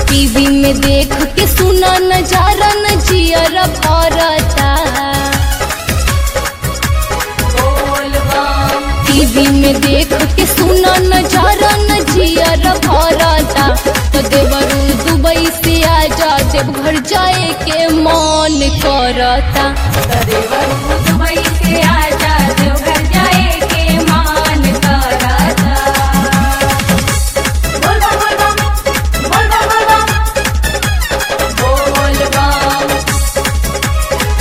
TV में देख के सुना नजारा न जियर भरता टीवी में देख के सुना नजारा न जियर भरता तो देवरू दुबई से आजा जब घर जाए के मन करता दुबई से आजा देवघर जाए के मान करता बोल बम बोल बम बोल बम बोल बम बोल बम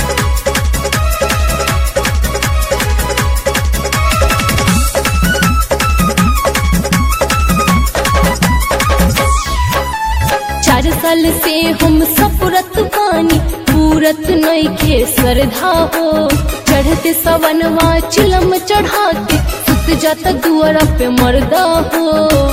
चार साल से हम सपुरत पानी पूरत नइखे श्रद्धा हो चढ़ते सवनवा चिलम चढ़ा के सुत जाता दुआरा पे मर्दा हो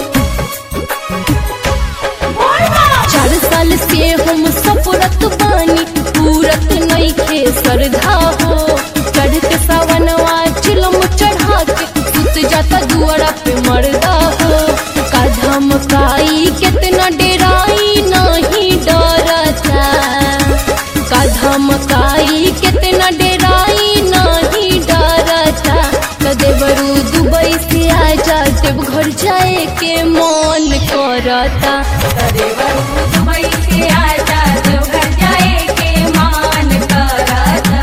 चार साल से हम सपुरत पानी पूरत नइखे श्रद्धा हो चढ़ते सवनवा चिलम चढ़ा के सुत जाता दुआरा पे मर्दा हो का धमकाई कितना डेराई नहीं डरता का धमकाई कितना डेराई नहीं डरता कदेवरू दुबई से आजा जब घर जाए के मन करता देवरू दुबई से आजा देवघर जाए के मान करता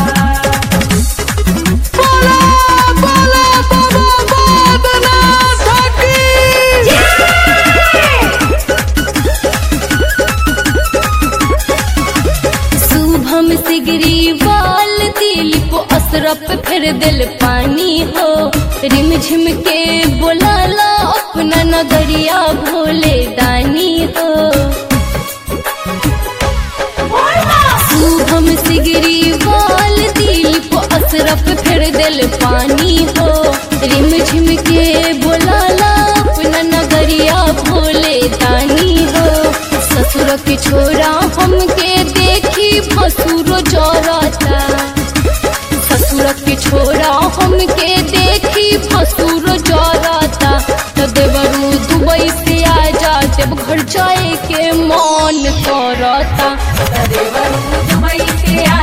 शुभम सिगरी वाल दिलीप असरफ फिर दिल पानी हो रिम झिम के बोलाला अपना नगरिया भोले दानी हो शुभम सिगरी वाल दिलीप असरफ फिर दिल पानी हो रिम झिम के बोलाला अपना नगरिया भोले दानी हो ससुर के छोरा हमके देखी भसुरो जरता ससुर के छोरा हमके देखी भसुरो जरता तो देवरू दुबई से आजा जब घर जाए के मन करता देवरू दुबई से